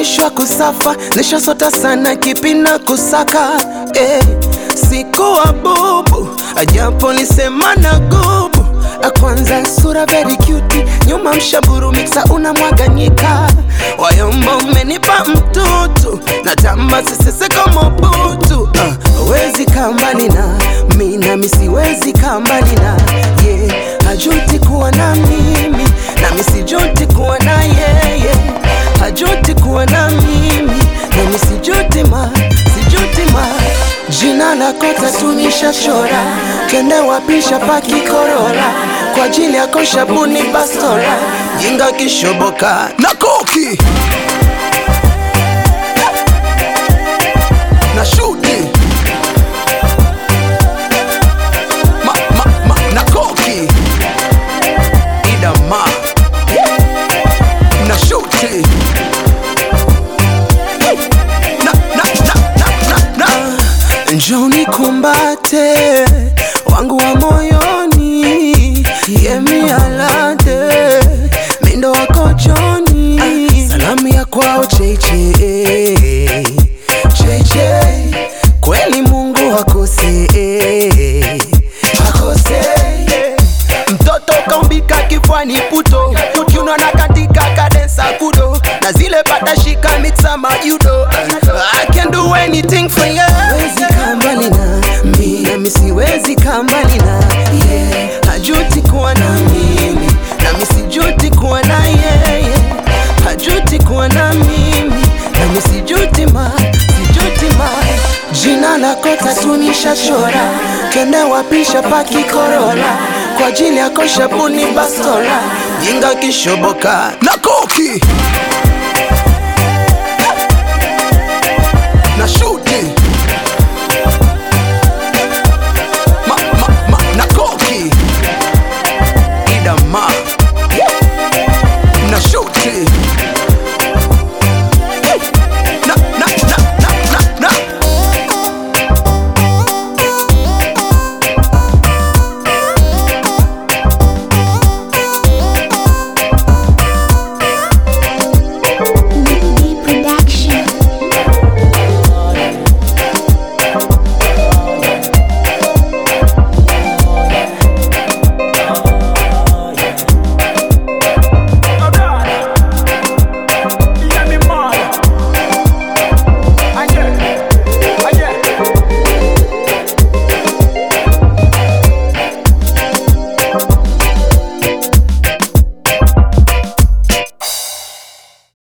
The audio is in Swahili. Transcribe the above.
mwisho wa kusafa nishasota sana kipi na kusaka eh, sikuwa bubu ajapo nisema na gubu kwanza sura very cute nyuma mshaburu mixa unamwaganyika wayombo umenipa mtutu na tamba sisese kama butu uh, wezi kambali na mi nami siwezi kambali na ye yeah. hajuti kuwa na mimi nami sijuti kuwa na yeye hajuti kuwa na mimi nami sijuti ma sijuti ma jina lako tatunisha chora kende wapisha pakikorola kwa ajili yako shabuni bastora jinga kishoboka na koki na shuti ma, ma, ma, na koki idama na shuti na, na, na, na, na, na. njoni kumbate wangu wa moyoni yemialade mindo wako joni salamu ya kwao cheche cheche kweli mungu hakose hakose mtoto kaumbika kifwani puto kiuno na katika kadensa kudo na zile patashika mixa majudo I can do anything for you Siwezi kaa mbali na mi nami siwezi kaa mbali na yeah. hajuti kuwa na mimi nami sijuti kuwa na yeye hajuti kuwa na mimi nami sijuti ma sijuti ma jina lako tatunisha chora kende wapisha pakikorola kwa ajili yako shabuni bastora jinga kishoboka na koki